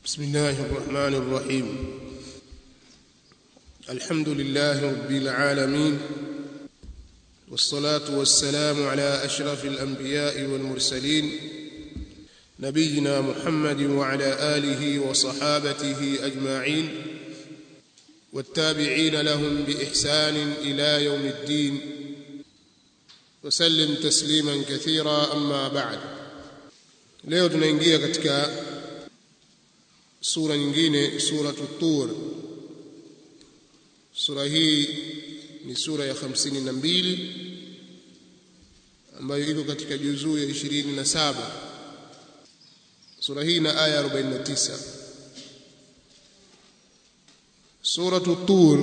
بسم الله الرحمن الرحيم الحمد لله رب العالمين والصلاة والسلام على أشرف الأنبياء والمرسلين نبينا محمد وعلى آله وصحابته أجمعين والتابعين لهم بإحسان إلى يوم الدين وسلم تسليما كثيرا أما بعد leo tunaingia katika sura nyingine suratu tur sura hii ni sura ya 52 ambayo iko katika juzuu ya 27 sura hii na aya 49 suratu tur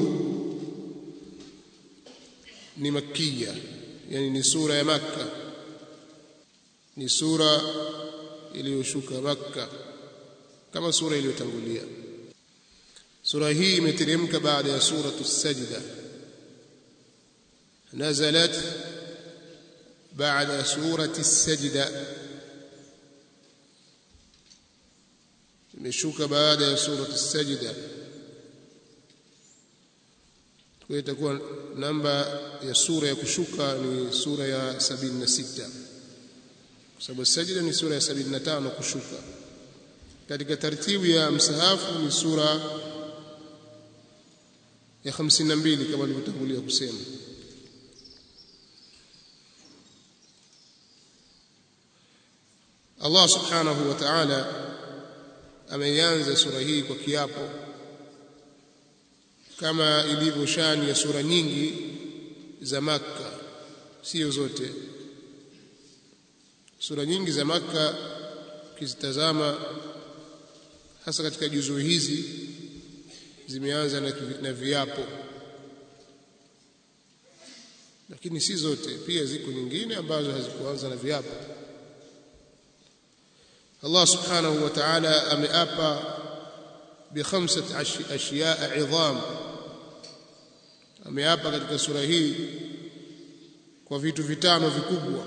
ni makkiya yani ni sura ya makka ni sura iliyoshuka makka kama sura iliyotangulia sura hii imeteremka baada ya suratu sajda nazalat baada surati sajda imeshuka baada ya suratu sajda kwa itakuwa namba ya sura ya kushuka ni sura ya 76 kwa sababu sajda ni sura ya 75 kushuka katika taratibu ya msahafu ni sura ya 52 kama nilivyotangulia kusema Allah subhanahu wa ta'ala ameianza sura hii kwa kiapo kama ilivyo shani ya sura nyingi za Makka sio zote sura nyingi za Makka ukizitazama hasa katika juzuu hizi zimeanza na, na viapo lakini si zote pia ziko nyingine ambazo hazikuanza na viapo Allah subhanahu wa ta'ala ameapa bi khamsati ashiyaa idham ameapa katika sura hii kwa vitu vitano vikubwa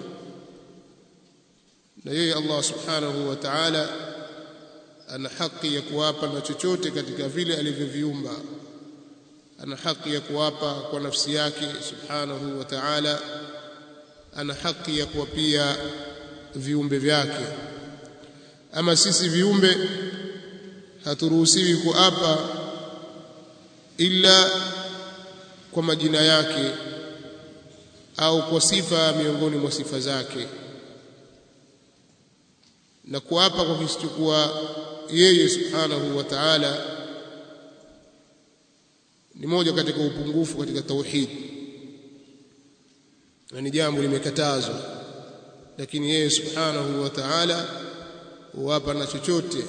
na yeye Allah subhanahu wa ta'ala ana haki ya kuwapa na chochote katika vile alivyoviumba ana haki ya kuwapa kwa nafsi yake subhanahu wa ta'ala ana haki ya kuwapia viumbe vyake ama sisi viumbe haturuhusiwi kuapa ila kwa majina yake au kwa sifa miongoni mwa sifa zake na kuapa kwa kisichokuwa yeye subhanahu wa ta'ala ni moja katika upungufu katika tauhid na ni jambo limekatazwa lakini yeye subhanahu wa ta'ala huwapa na chochote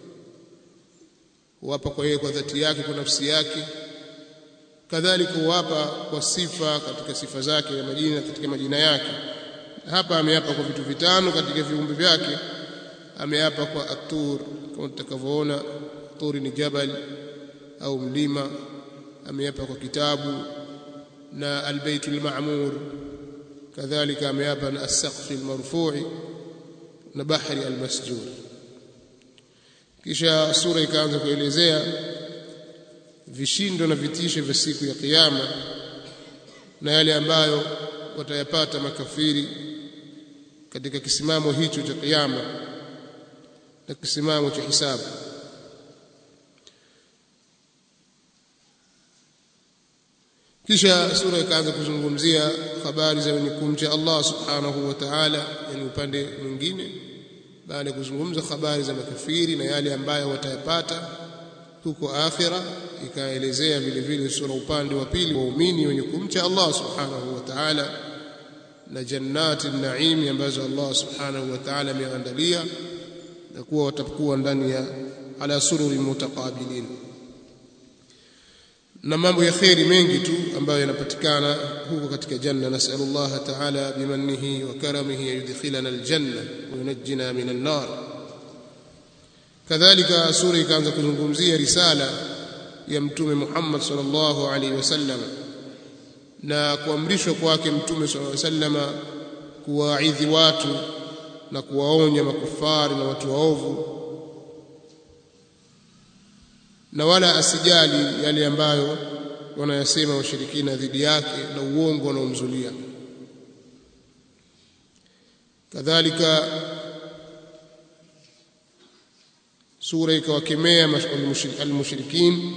huwapa kwa yeye kwa dhati yake kwa nafsi yake kadhalika huwapa kwa sifa katika sifa zake na majina katika majina yake hapa ameapa kwa vitu vitano katika viumbe vyake ameapa kwa atur kama tutakavyoona turi ni jabal au mlima ameapa kwa kitabu na albaytul ma'mur kadhalika ameapa na as-saqf al-marfu'i na bahri al-masjur kisha sura ikaanza kuelezea vishindo na vitisho vya siku ya kiyama na yale ambayo watayapata makafiri katika kisimamo hicho cha kiyama na kisimamo cha hisabu kisha sura ikaanza kuzungumzia habari za wenye kumcha Allah subhanahu wa ta'ala yani upande mwingine baada ya kuzungumza habari za makafiri na yale ambayo watayapata huko akhira ikaelezea vile vile sura upande wa pili waumini wenye kumcha Allah subhanahu wa ta'ala na jannati naim ambazo Allah subhanahu wa ta'ala ameandalia na kuwa watakuwa ndani ya ala sururi mutaqabilin na mambo ya khairi mengi tu ambayo yanapatikana huko katika janna nasallallahu ta'ala bimannihi wa karamihi yudkhilana aljanna wa yunajjina minan nar kadhalika sura ikaanza kuzungumzia risala ya mtume Muhammad sallallahu alaihi wasallam na kuamrishwa kwake mtume sallallahu alaihi wasallam kuwaidhi watu na kuwaonya makufari na watu waovu na wala asijali yale ambayo wanayasema washirikina dhidi yake na uongo wanaomzulia kadhalika sura ikawakemea almushrikin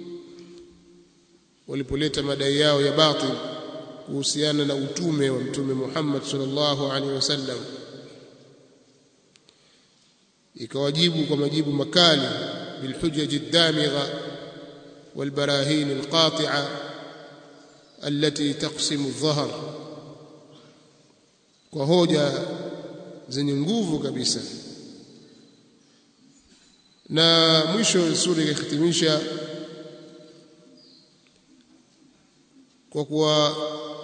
walipoleta madai yao ya batil kuhusiana na utume wa mtume Muhammad sallallahu alaihi wasallam ikawajibu kwa majibu makali bilhujaj ad-damigha والبراهين القاطعة التي تقسم الظهر kwa hoja zenye nguvu kabisa na mwisho sura ikahitimisha kwa kuwa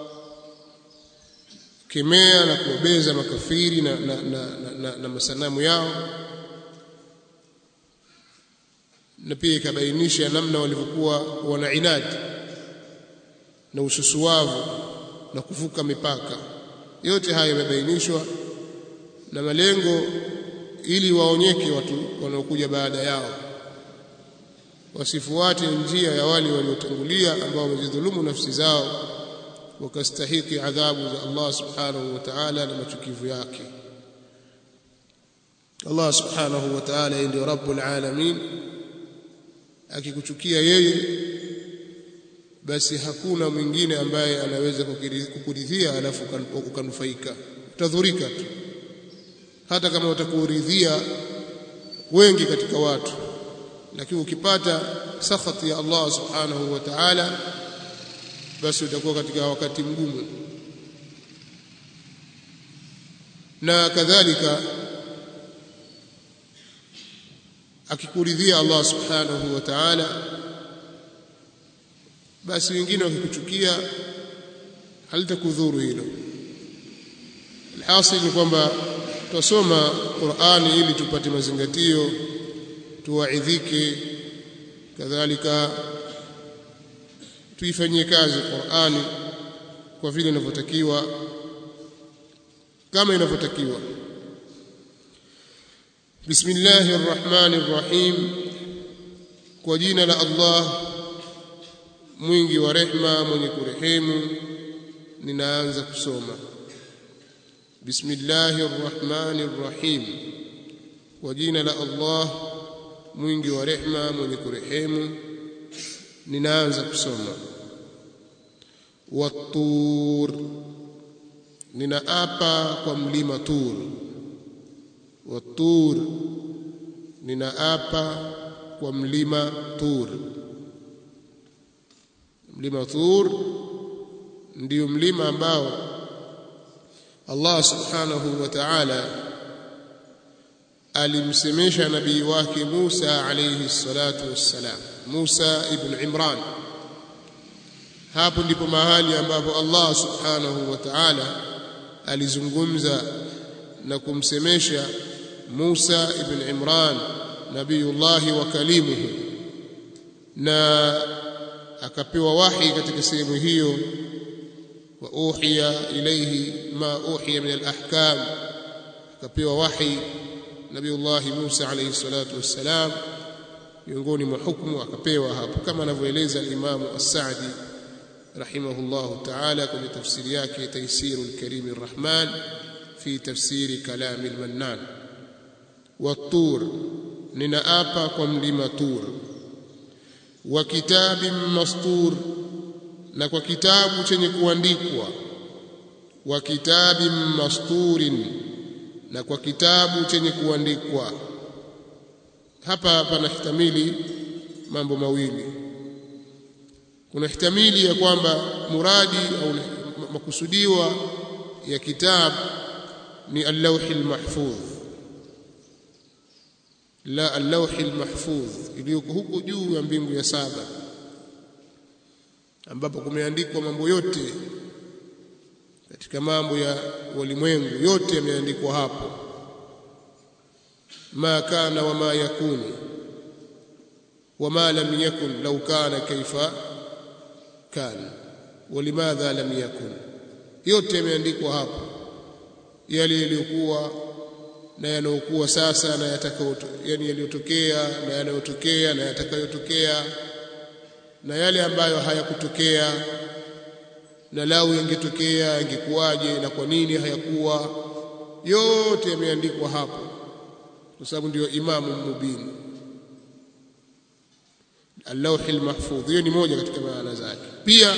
kemea na kuobeza makafiri na, na, na, na, na, na masanamu yao na pia ikabainisha namna walivyokuwa wana inadi na ususuwavu na kuvuka mipaka yote haya yamebainishwa na malengo ili waonyeke watu wanaokuja baada yao wasifuate njia ya wale waliotangulia ambao wamejidhulumu nafsi zao wakastahiki adhabu za Allah subhanahu wa ta'ala na machukivu yake Allah subhanahu wa ta'ala ndio rabbul alamin akikuchukia yeye basi hakuna mwingine ambaye anaweza kukuridhia alafu ukanufaika utadhurika tu hata kama utakuridhia wengi katika watu lakini ukipata sakhati ya Allah subhanahu wa ta'ala basi utakuwa katika wakati mgumu na kadhalika akikuridhia Allah subhanahu wa ta'ala basi wengine wakikuchukia halitakudhuru hilo alhasil ni kwamba tusoma Qur'ani ili tupate mazingatio tuwaidhike kadhalika tuifanyie kazi Qur'ani kwa vile inavyotakiwa kama inavyotakiwa Bismillahir Rahmanir Rahim kwa jina la Allah mwingi wa rehma mwenye kurehemu ninaanza kusoma Bismillahir Rahmanir Rahim kwa jina la Allah mwingi wa rehma mwenye kurehemu ninaanza kusoma Wat-tur ninaapa kwa mlima Tur Wat-tur ninaapa kwa mlima Tur mlima Tur ndio mlima ambao Allah subhanahu wa ta'ala alimsemesha nabii wake Musa alayhi salatu wassalam Musa ibn Imran hapo ndipo mahali ambapo Allah subhanahu wa ta'ala alizungumza na kumsemesha Musa ibn Imran nabiyullah wa kalimuhu na akapewa wahi katika sehemu hiyo wa uhiya ilayhi ma uhiya min al-ahkam akapewa wahi nabiyullah Musa alayhi salatu wassalam miongoni mwa hukumu akapewa hapo kama anavyoeleza al-Imam as-Sa'di rahimahullah ta'ala kwenye tafsiri yake Taysir al-Karim ar-Rahman fi tafsiri kalam al-Mannan wat-Tur ninaapa kwa mlima Tur wa kitabin mastur na kwa kitabu chenye kuandikwa wa kitabin masturin na kwa kitabu chenye kuandikwa hapa panahtamili mambo mawili kuna ihtamili ya kwamba muradi au makusudiwa ya kitabu ni al-lawhi al-mahfudh la al-lawhi al-mahfudh iliyoko huko juu ya mbingu ya saba ambapo kumeandikwa mambo yote katika mambo ya ulimwengu yote yameandikwa hapo ma kana wama yakunu wama lam yakun law kana kaifa kana walimadha lam yakun yote yameandikwa hapo yale yaliyokuwa na yanayokuwa sasa na yatakao yani yaliyotokea na yanayotokea na yatakayotokea na yale ambayo hayakutokea na lau yangetokea yangekuwaje na kwa nini hayakuwa yote yameandikwa hapo kwa sababu ndio imamu mubin اللوح المحفوظ hiyo ni moja katika maana zake pia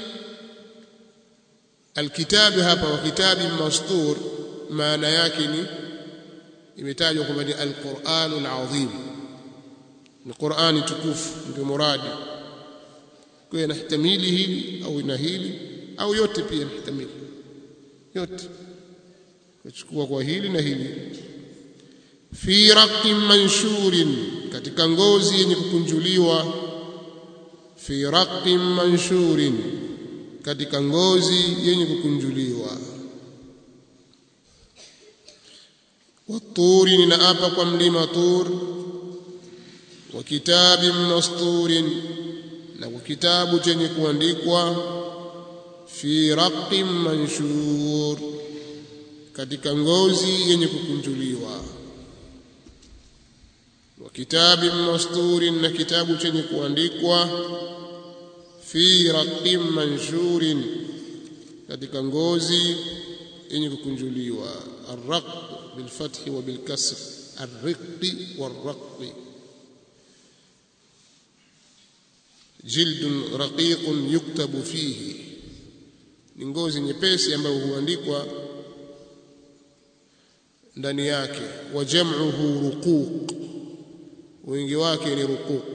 alkitabi hapa wa kitabi mastur maana yake ni imetajwa kwamba ni alquranul azim ni qurani tukufu ndio muradi kwa inahtamili hili au ina hili au yote pia inahtamili yote kuchukua kwa hili na hili fi raqin manshurin katika ngozi yenye kukunjuliwa fi raqin manshurin katika ngozi yenye kukunjuliwa waturi ninaapa kwa mlima tur wa kitabin masturin na kwa kitabu chenye kuandikwa fi raqin manshur katika ngozi yenye kukunjuliwa wa kitabin masturin na kitabu chenye kuandikwa fi raqin manshurin katika ngozi yenye kukunjuliwa arraq بالفتح وبالكسر الرق والرق جلد رقيق يكتب فيه ni ngozi nyepesi ambayo huandikwa ndani yake wa jam'uhu ruquq wingi wake ni ruquq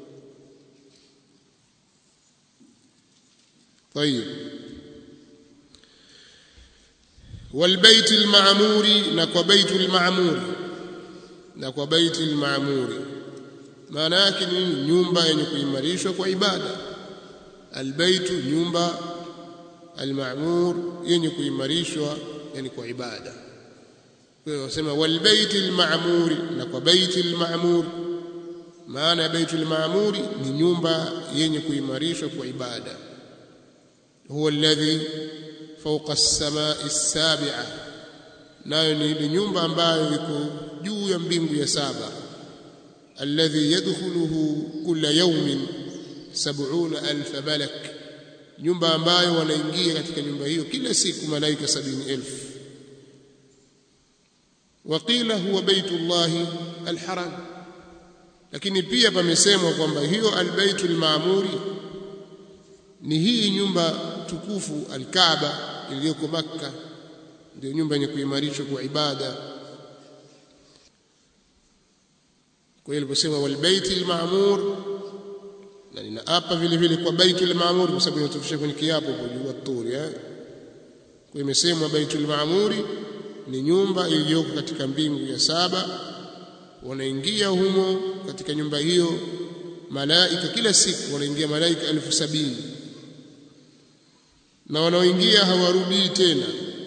طيب والبيت المعمور نكو بيت المعمور نكو بيت المعمور maana yake ni nyumba yenye kuimarishwa kwa ibada albaytu nyumba almamur yenye kuimarishwa yani kwa ibada kwa hiyo wasema walbayti almamuri na kwa baiti almamur maana ya baiti almamuri ni nyumba yenye kuimarishwa kwa ibada huwa alladhi fawqa as-samai as-sabi'a nayo ni ile nyumba ambayo iko juu ya mbingu ya saba alladhi yadkhuluhu kulla yawmin 70000 malak nyumba ambayo wanaingia katika nyumba hiyo kila siku malaika 70000 waqila huwa baitullahi alharam lakini pia pamesemwa kwamba hiyo albaitul maamuri ni hii nyumba tukufu alkaaba iliyoko makka ndio nyumba yenye kuimarishwa kwa ibada kwa hiyo iliposema walbaitil maamur na ninaapa vile vile kwa baitul maamur kwa sababu inatufisha kwenye kiapo kwa juu turi eh kwa imesemwa baitul maamuri ni nyumba iliyoko katika mbingu ya saba wanaingia humo katika nyumba hiyo malaika kila siku wanaingia malaika elfu sabini na wanaoingia hawarudii tena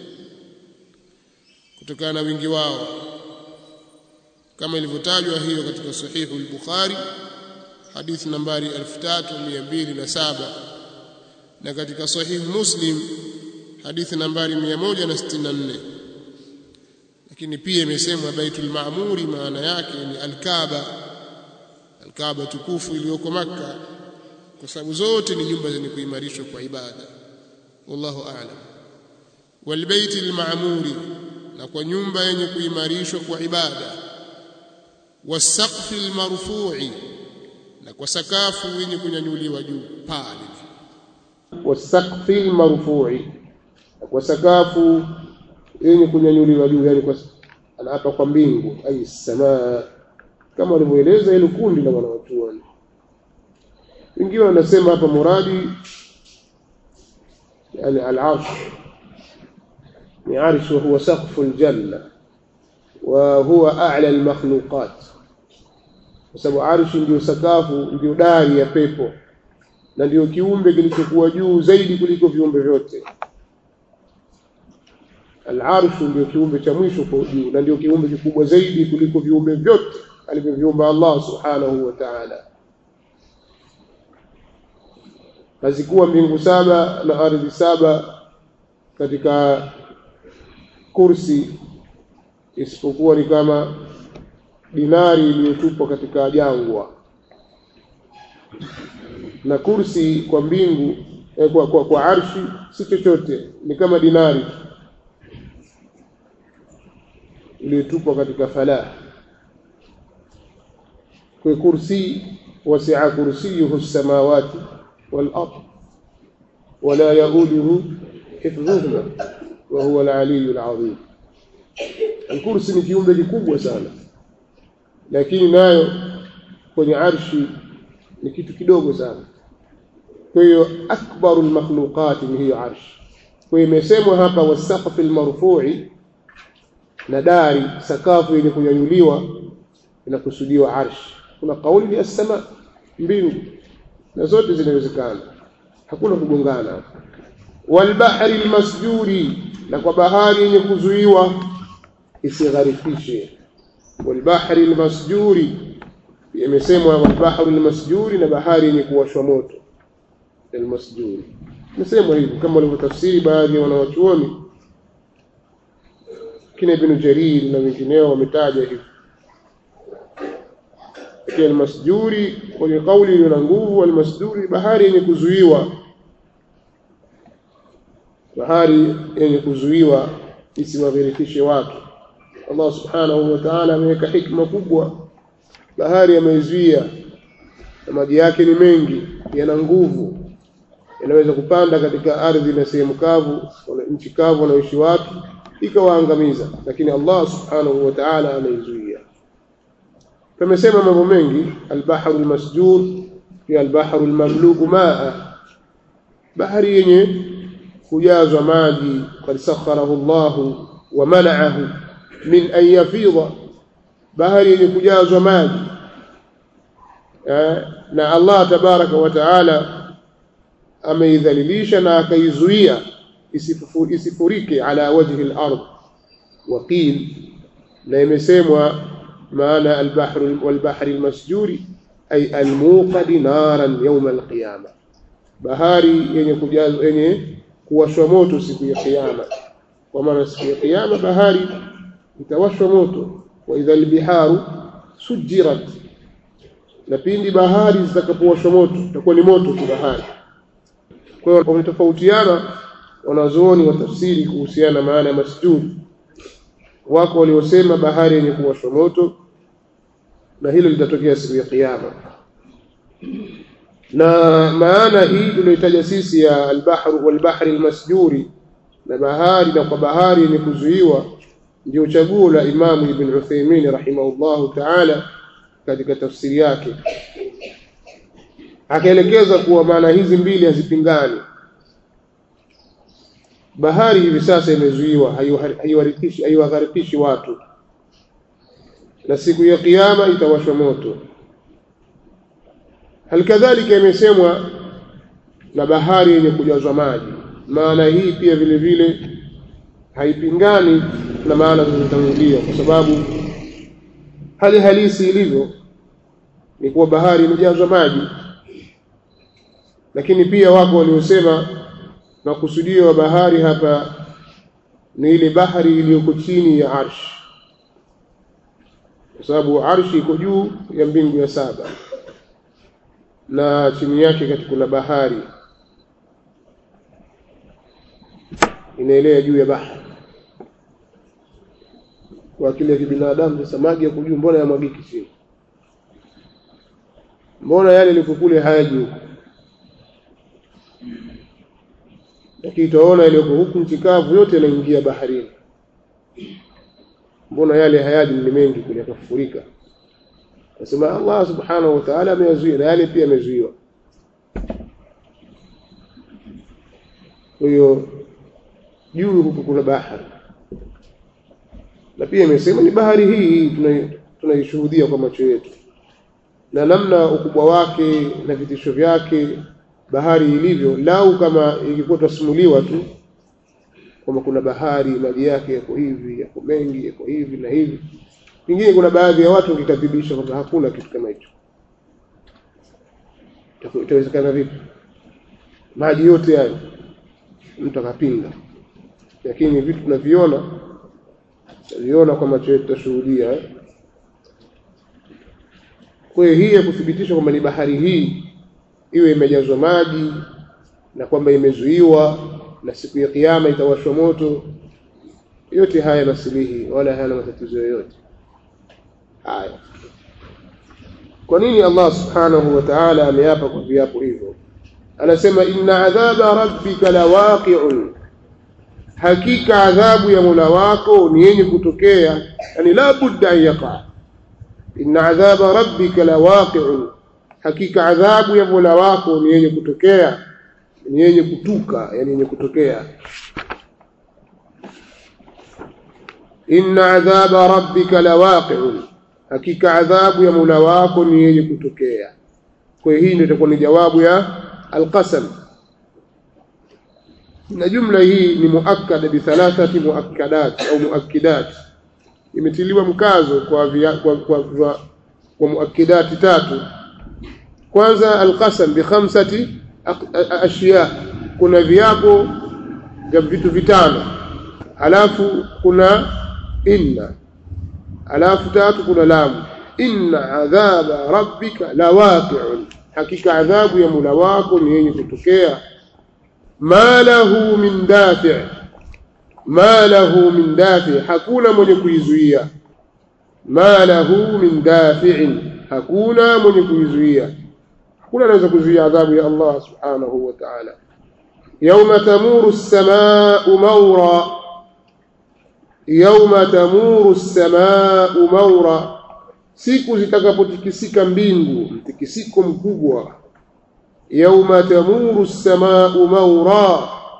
kutokana na wingi wao kama ilivyotajwa hiyo katika sahihu al-Bukhari hadithi nambari 3207 na katika sahihu Muslim hadithi nambari 164 lakini pia imesemwa Baitul Maamuri maana yake ni Al-Kaaba Al-Kaaba tukufu iliyoko Makka kwa sababu zote ni nyumba zenye kuimarishwa kwa ibada wallahu a'lam walbaiti almaamuri na kwa nyumba yenye kuimarishwa kwa ibada wasaqfi almarfu'i na kwa sakafu yenye kunyanyuliwa juu pale wasaqfi almarfu'i na kwa sakafu yenye kunyanyuliwa juu yani kwa anaapa kwa mbingu ai samaa kama walivyoeleza ile kundi la wanawachuoni wengine wanasema hapa muradi يعني العرش عرش وهو سقف الجنة وهو أعلى المخلوقات sababu arshi ndio sakafu ndio dari ya pepo na ndio kiumbe kilichokuwa juu zaidi kuliko viumbe vyote al-arshu ndio kiumbe cha mwisho kwa juu na ndio kiumbe kikubwa zaidi kuliko viumbe vyote alivyoviumba Allah subhanahu wa ta'ala hazikuwa mbingu saba na ardhi saba katika kursi isipokuwa ni kama dinari iliyotupwa katika jangwa na kursi kwa mbingu eh, kwa, kwa, kwa arshi si chochote ni kama dinari iliyotupwa katika falah kwa kursi wasi'a kursiyuhu as-samawati wal ard wala yauduhu hifdhuhuma wa huwa al-aliyyu al-azim al-kursi ni kiumbe kikubwa sana lakini nayo kwenye arshi ni kitu kidogo sana kwa hiyo akbaru al-makhluqat ni hiyo arshi kwa hiyo imesemwa hapa wasaqfi al-marfu'i na dari sakafu yenye kunyanyuliwa inakusudiwa arshi kuna kauli ni as-sama mbingu na zote zinawezekana hakuna kugongana walbahri almasjuri na kwa bahari yenye kuzuiwa isigharifishe walbahri almasjuri imesemwa walbahru almasjuri na bahari yenye kuwashwa moto almasjuri imesemwa hivyo kama walivyotafsiri baadhi ya wanawachuoni kina Ibn Jarir na wengineo wametaja hivyo pia almasjuri kwenye kauli iliyo na nguvu almasjuri bahari yenye kuzuiwa bahari yenye kuzuiwa isiwaghirikishe watu Allah subhanahu wa ta'ala ameweka hikma kubwa bahari ameizuia na maji yake ni mengi yana nguvu yanaweza kupanda katika ardhi na sehemu kavu nchi kavu wanaoishi watu ikawaangamiza lakini Allah subhanahu wa ta'ala ameizuia tumesema mambo mengi albahru almasjur pia albahru almamluku maa bahari yenye kujazwa maji qad sakharahu Allah wa mana'ahu min an yafidha bahari yenye kujazwa maji na Allah tabaraka wa taala ameidhalilisha na akaizuia isifurike ala wajhi al-ard waqil na imesemwa maana al-bahr wal-bahr al-masjuri ay al-muqad naran yawm al-qiyama bahari yenye kujazwa yenye kuwashwa moto siku ya kiyama kwa maana siku ya kiyama bahari itawashwa moto wa idha al-biharu sujirat na pindi bahari zitakapowashwa moto itakuwa ni moto tu bahari kwa hiyo wametofautiana wanazuoni wa tafsiri kuhusiana na maana ya masjud wako waliosema bahari yenye kuwashwa moto na hilo litatokea siku ya kiyama na maana hii tuliyotaja sisi ya albahru walbahri almasjuri na bahari na kwa bahari yenye kuzuiwa ndio chaguo la Imamu Ibn Uthaymeen rahimahullahu ta'ala katika tafsiri yake akaelekeza kuwa maana hizi mbili hazipingani bahari hivi sasa imezuiwa haiwarikishi haiwagharikishi watu na siku ya kiyama itawashwa moto halikadhalika imesemwa na bahari yenye kujazwa maji maana hii pia vile vile haipingani na maana zilizotangulia kwa sababu hali halisi ilivyo ni kuwa bahari imejazwa maji lakini pia wako waliosema makusudio wa bahari hapa ni ile bahari iliyoko chini ya arshi kwa sababu arshi iko juu ya mbingu ya saba na chini yake kati kuna bahari inaelea juu ya bahari kwa akili ya kibinadamu sasa maji yako juu mbona yamwagiki chini mbona yale yalipokule hayaji huko lakini utaona yaliyoko huku nchi kavu yote yanaingia baharini mbona yale hayaji ni mengi kule yakafurika nasema Allah subhanahu wa ta'ala ameyazuia na yale pia yamezuiwa kwa hiyo juu huku kuna bahari na pia imesema ni bahari hii tunaishuhudia kwa macho yetu na namna ukubwa wake na vitisho vyake bahari ilivyo lau kama ingekuwa twasimuliwa tu kwamba kuna bahari maji yake yako hivi yako mengi yako hivi na hivi pengine kuna baadhi ya watu wakikadhibisha kwamba hakuna kitu kama hicho itawezekana vipi maji yote hayo mtu akapinga lakini vitu tunaviona taliona kwa macho yetu tutashuhudia eh? kwa hiyo hii ya kuthibitisha kwamba ni bahari hii iwe imejazwa maji na kwamba imezuiwa na siku ya kiyama itawashwa moto yote haya nasilihi wala hayana matatizo yoyote haya kwa nini Allah subhanahu wa ta'ala ameapa kwa viapo hivyo anasema inna adhaba rabbika lawaqi'un hakika adhabu ya Mola wako ni yenye kutokea yani la budda an yaqa inna adhaba rabbika lawaqi'un hakika adhabu ya Mola wako ni yenye kutokea ni yenye kutuka yani yenye kutokea inna adhaba rabbika lawaqi'un hakika adhabu ya Mola wako ni yenye kutokea kwa hiyo hii ndio itakuwa ni jawabu ya alqasam na jumla hii ni muakkada bi thalathati muakkadat au muakkidat imetiliwa mkazo kwa vya, kwa, kwa, kwa, kwa muakkidati tatu kwanza alqasam bi khamsati ashiya kuna viapo vya vitu vitano alafu kuna inna alafu tatu kuna lamu inna adhaba rabbika lawaqi'un hakika adhabu ya Mola wako ni yenye kutokea ma lahu min dafi' ma lahu min dafi' hakuna mwenye kuizuia ma lahu min dafi'in hakuna mwenye kuizuia hakuna anaweza kuzuia adhabu ya Allah subhanahu wa ta'ala yawma tamuru as-samaa'u mawra yawma tamuru as-samaa'u mawra siku zitakapotikisika mbingu mtikisiko mkubwa yauma tamuru as-samaa'u mawra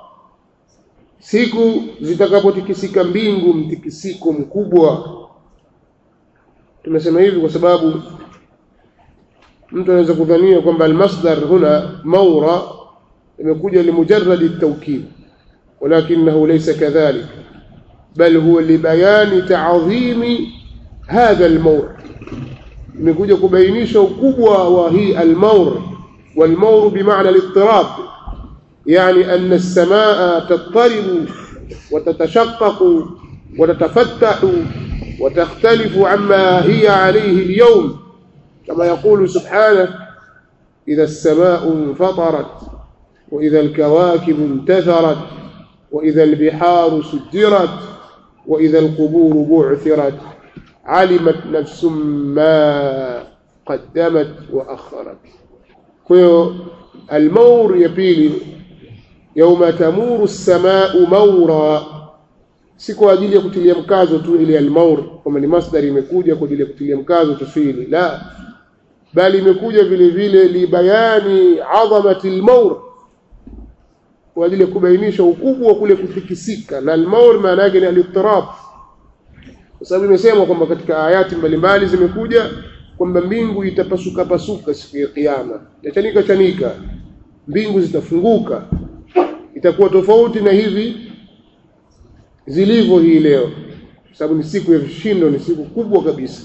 siku zitakapotikisika mbingu mtikisiko mkubwa tumesema hivi kwa sababu mtu anaweza kudhania kwamba almasdar huna mawra imekuja limujarradi at-tawkid ولكنه ليس كذلك بل هو لبيان تعظيم هذا المور imekuja kubainisha ukubwa wa hii almaur والمور بمعنى الاضطراب يعني أن السماء تضطرب وتتشقق وتتفتح وتختلف عما هي عليه اليوم كما يقول سبحانه إذا السماء انفطرت وإذا الكواكب انتثرت وإذا البحار سجرت وإذا القبور بعثرت علمت نفس ما قدمت وأخرت كيو المور يبيلي يوم تمور السماء مورا si kwa ajili ya kutilia mkazo tu ile almaur kwamba ni masdari imekuja kwa ajili ya kutilia mkazo tufili la bali imekuja vile vile libayani adhamati almaur kwa ajili ya kubainisha ukubwa wa kule kutikisika na almaur maana yake ni alittirab kwa sababu imesemwa kwamba katika ayati mbalimbali zimekuja kwamba mbingu itapasuka pasuka siku ya kiyama itachanika chanika mbingu zitafunguka itakuwa tofauti na hivi zilivyo hii leo kwa sababu ni siku ya vishindo ni siku kubwa kabisa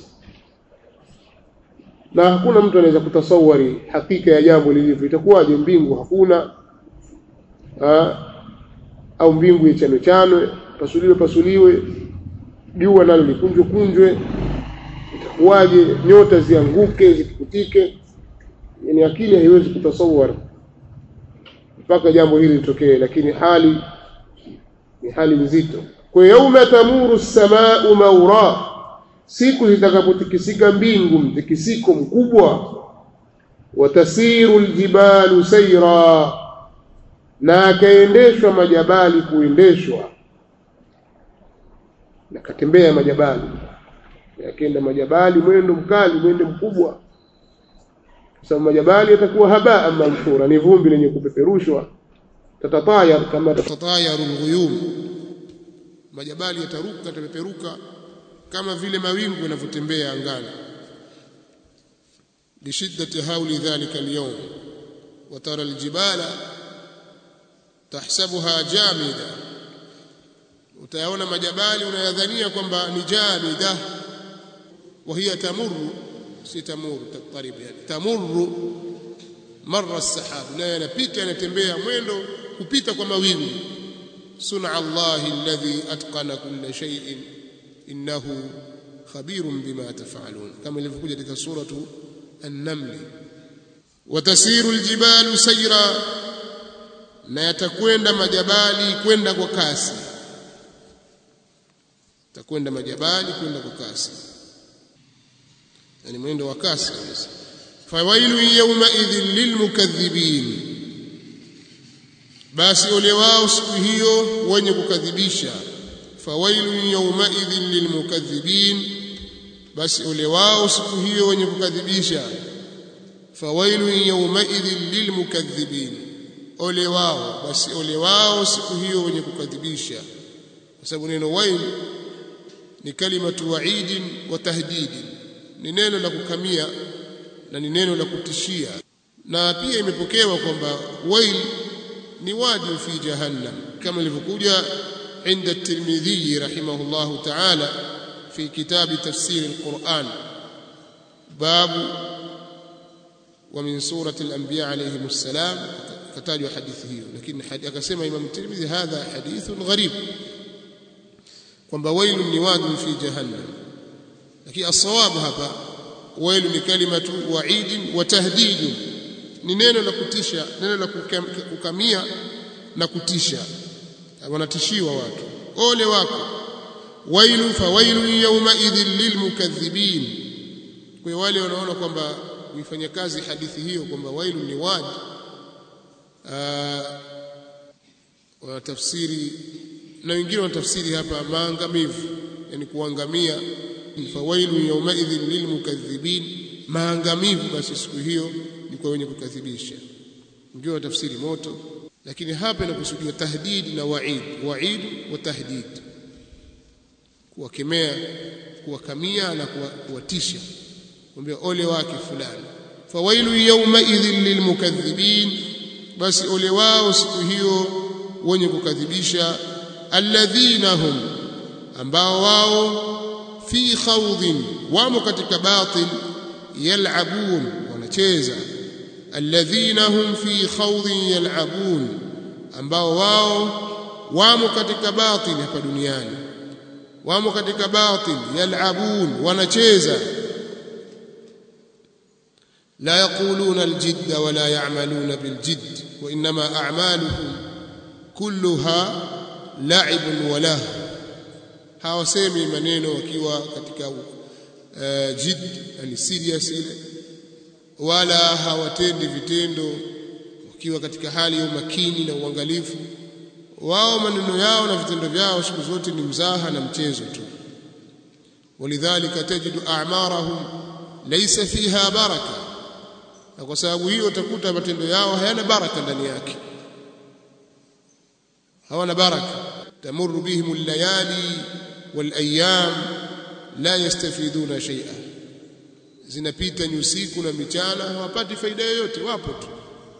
na hakuna mtu anaweza kutasawari hakika ya jambo lilivyo itakuwaje mbingu hakuna ha? au mbingu ichanwe chanwe pasuliwe pasuliwe jua nalo likunjwe kunjwe itakuwaje nyota zianguke zikutike yani akili haiwezi kutasawara mpaka jambo hili litokee lakini hali ni hali nzito kwa yauma tamuru as-samaa'u mawra siku zitakapotikisika mbingu mtikisiko mkubwa watasiru aljibalu sayra na akaendeshwa majabali kuendeshwa na katembea majabali yakenda majabali mwendo mkali mwendo mkubwa sababu majabali yatakuwa habaa manthura ni vumbi lenye kupeperushwa tatatayar kama tatatayaru alghuyum majabali yataruka yatapeperuka kama vile mawingu yanavyotembea angani lishiddati hauli dhalika alyawm وترى الجبال تحسبها جامده utayaona majabali unayadhania kwamba ni jamida وهي تمر si tamuru tatarib yani tamurru marra as-sahab na yanapita yanatembea mwendo kupita kwa mawingu sun'a Allah alladhi atqana kulla shay'in innahu khabirun bima tafalun kama ilivyokuja katika suratu an-naml watasiru aljibalu sayra na yatakwenda majabali kwenda kwa kasi takwenda majabali kwenda kwa kasi yani mwendo wa kasi kabisa fawailu yawma idhin lilmukaththibin basi ole wao siku hiyo wenye kukadhibisha fawailu yawma idhin lilmukaththibin basi ole wao siku hiyo wenye kukadhibisha fawailu yawma idhin lilmukaththibin ole wao basi ole wao siku hiyo wenye kukadhibisha kwa sababu neno wail ni kalimatu wa'idin wa tahdidin ni neno la kukamia na ni neno la kutishia na pia imepokewa kwamba wail ni wadi fi jahannam kama ilivyokuja عند الترمذي رحمه الله تعالى في كتاب تفسير القرآن باب ومن سورة الأنبياء عليهم السلام كتاج حديثه لكن akasema Imam Tirmidhi hadha hadithun gharib kwamba wailu ni wadi fi jahannam lakini as-sawab hapa wailu ni kalimatu wa'id wa tahdid ni neno la kutisha neno la kukamia na kutisha wanatishiwa watu ole wako wailu fa wailu yawma idhil lilmukaththibin kwa wale wanaona kwamba kuifanya kazi hadithi hiyo kwamba wailu ni wadi wanatafsiri na wengine wanatafsiri hapa maangamivu yani kuangamia fawailu yawmaidhin lilmukaththibin maangamivu basi siku hiyo ni kwa wenye kukadhibisha wengine wanatafsiri moto lakini hapa inakusudiwa tahdid na waid waid wa tahdid kuwakemea kuwakamia na kuwatisha kumwambia ole wake fulani fawailu yawmaidhin lilmukaththibin basi ole wao siku hiyo wenye kukadhibisha alladhina hum ambao wao fi khawdin wamo katika batil yal'abun wanacheza alladhina hum fi khawdin yal'abun ambao wao wamo katika batil hapa duniani wamo katika batil yal'abun wanacheza لا يقولون الجد ولا يعملون بالجد وإنما أعمالهم كلها لعب وله hawasemi maneno wakiwa katika uh, jid yani serious ile wala hawatendi vitendo wakiwa katika hali ya umakini na uangalifu wao maneno yao na vitendo vyao siku zote ni mzaha na mchezo tu walidhalika tajidu a'marahum laysa fiha baraka na kwa sababu hiyo utakuta matendo yao hayana baraka ndani yake hawana baraka tamurru bihim al-layali wal-ayyam la yastafiduna shay'a zinapita nyusiku na michana hawapati faida yoyote wapo tu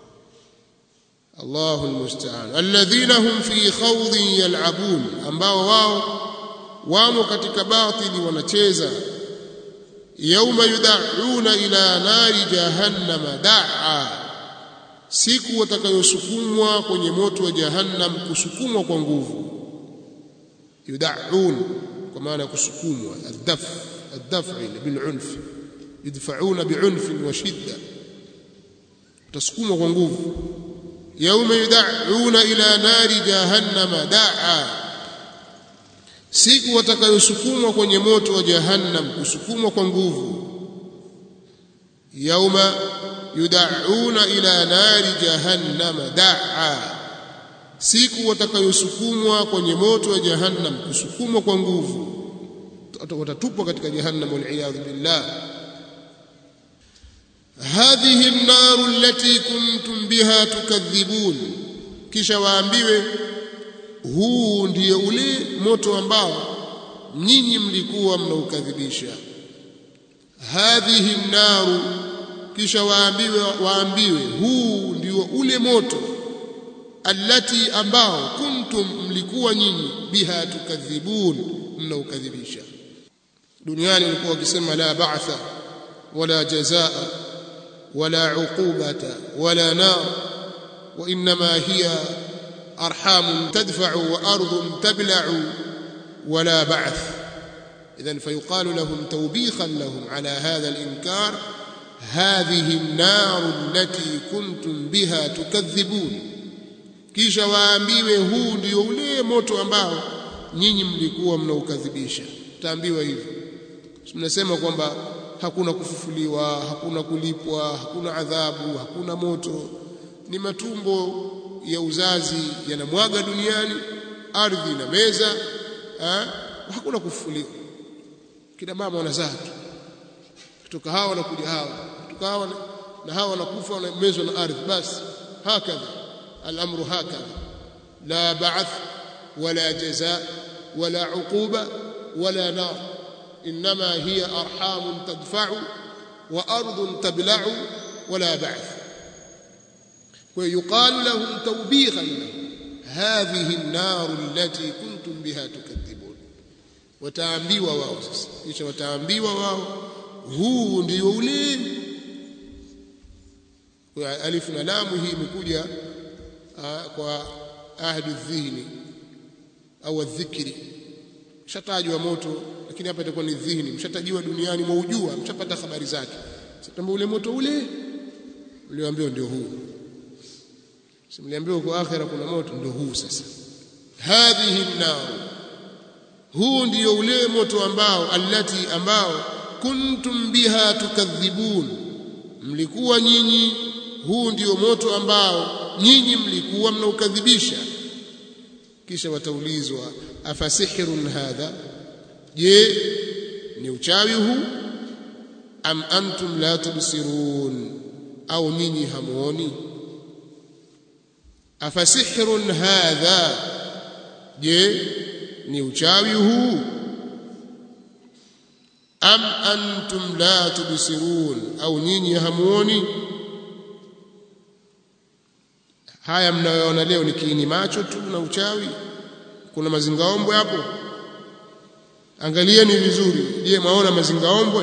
Allahu almusta'an alladhina hum fi khawdin yal'abun ambao wao wamo katika batili wanacheza yauma yud'una ila nari jahannama da'a siku watakayosukumwa kwenye moto wa jahannam kusukumwa kwa nguvu yud'un kwa maana kusukumwa ad-daf ad-daf'i bil-unf yudfa'una bi'unf wa shidda utasukumwa kwa nguvu yauma yud'una ila nari jahannama da'a siku watakayosukumwa kwenye moto wa jahannam kusukumwa kwa nguvu yauma yud'auna ila nari jahannam da'a siku watakayosukumwa kwenye moto wa jahannam kusukumwa kwa nguvu watatupwa katika jahannam wal billah hadhihi an-nar allati kuntum biha tukadhibun kisha waambiwe huu ndiyo ule moto ambao nyinyi mlikuwa mnaukadhibisha hadhihi naru kisha waambiwe waambiwe huu ndio ule moto allati ambao kuntum mlikuwa nyinyi biha tukadhibun mnaukadhibisha duniani walikuwa wakisema la ba'tha wala jazaa wala uqubata wala nar wa inma hiya أرحام تدفع وأرض تبلع ولا بعث إذن فيقال لهم توبيخا لهم على هذا الإنكار هذه النار التي كنتم بها تكذبون kisha waambiwe huu ndio ule moto ambao nyinyi mlikuwa mnaukadhibisha taambiwa hivyo mnasema kwamba hakuna kufufuliwa hakuna kulipwa hakuna adhabu hakuna moto ni matumbo ya uzazi yanamwaga duniani ardhi na meza ha? hakuna kufufuliwa kina mama wanazaa tu kutoka hawa wanakuja hawa kutoka hawa na, na hawa wanakufa wanamezwa na ardhi basi hakadha الامر هكذا لا بعث ولا جزاء ولا عقوبه ولا نار انما هي ارحام تدفع وارض تبلع ولا بعث ويقال لهم توبيخا لهم هذه النار التي كنتم بها تكذبون wataambiwa wao sasa kisha wataambiwa wao huu ndio ule kwa alif na lamu hii imekuja kwa ahdu dhihni au dhikri mshatajwa moto lakini hapa itakuwa ni dhihni mshatajiwa duniani mwaujua mshapata habari zake sasa ule moto ule ulioambiwa ndio huu simliambiwa kwa akhira kuna moto ndio huu sasa hadhihi an huu ndio ule moto ambao allati ambao kuntum biha tukadhibun mlikuwa nyinyi huu ndio moto ambao nyinyi mlikuwa mnaukadhibisha kisha wataulizwa afasihrun hadha je ni uchawi huu am antum la tubsirun au nyinyi hamuoni afasihrun hadha je ni uchawi huu am antum la tubsirun au nyinyi hamuoni haya mnayoona leo ni kiini macho tu na uchawi kuna mazingaombwe hapo angalieni vizuri je maona mazingaombwe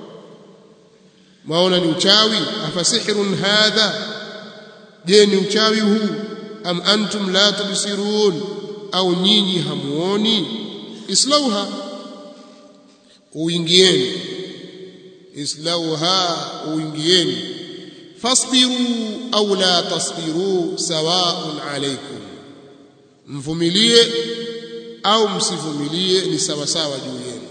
maona ni uchawi afasihrun hadha je ni uchawi huu am antum la tubsirun au nyinyi hamuoni islauha uingieni islauha uingieni fasbiru au la tasbiru sawaun alaykum mvumilie au msivumilie ni sawa sawa juu yenu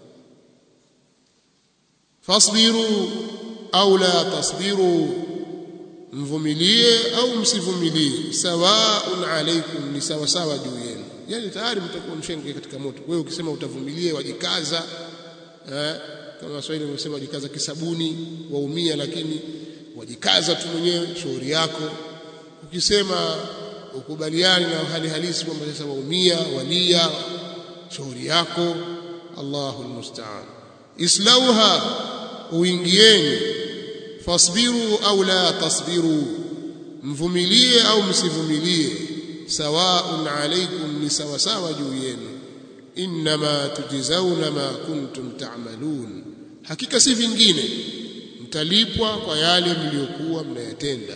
fasbiru au la tasbiru mvumilie au msivumilie sawaun alaykum ni sawa sawa juu yenu yani tayari mtakuwa mshenge katika moto wewe ukisema utavumilie wajikaza eh, kama Waswahili wamesema wajikaza kisabuni waumia lakini wajikaza tu mwenyewe shauri yako ukisema ukubaliani na hali halisi kwamba sasa waumia walia shauri yako Allahu almusta'an islauha uingieni fasbiru au la tasbiru mvumilie au msivumilie sawaun alaykum ni sawa sawa juu yenu inma tujzauna ma kuntum ta'malun hakika si vingine mtalipwa kwa yale mliokuwa mnayatenda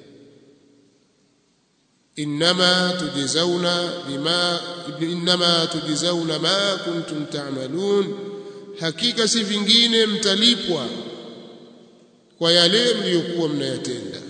inma tujzauna bima inma tujzauna ma kuntum ta'malun hakika si vingine mtalipwa kwa yale mliokuwa mnayatenda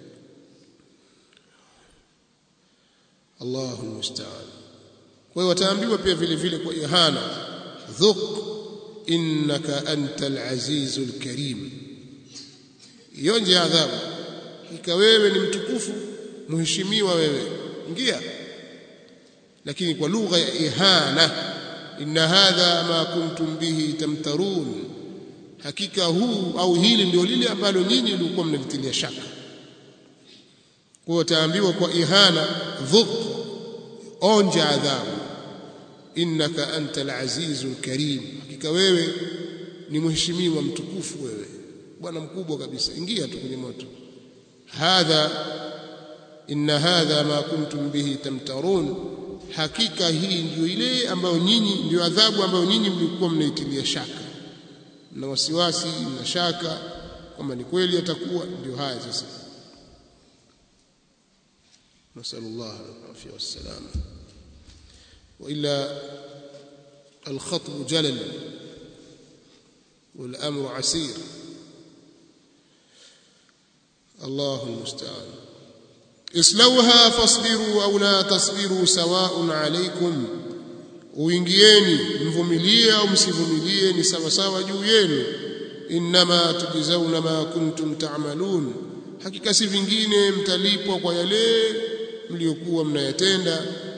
Allahu musta'an kwa hiyo wataambiwa pia vile vile kwa ihana dhuq innaka antal azizul karim ionje adhabu ika wewe ni mtukufu mheshimiwa wewe ingia lakini kwa lugha ya ihana inna hadha ma kuntum bihi tamtarun hakika huu au hili ndio lile ambalo nyinyi mlikuwa mnalitilia shaka kwa taambiwa kwa ihana dhuq onja adhabu innaka antal azizul karim hakika wewe ni mheshimiwa mtukufu wewe bwana mkubwa kabisa ingia tu kwenye moto hadha inna hadha ma kuntum bihi tamtarun hakika hii ndio ile ambayo nyinyi ndio adhabu ambayo nyinyi mlikuwa mnaitilia shaka na wasiwasi na shaka kwamba ni kweli atakuwa ndio haya sasa nasallallahu alaihi wasallam wa ila الخطب جلل والأمر عسير الله المستعان اصلوها فاصبروا أو لا تصبروا سواء عليكم uingieni mvumilie au msivumilie ni sawa sawa juu yenu inma tujzauna ma kuntum ta'malun hakika si vingine mtalipwa kwa yale mliokuwa mnayatenda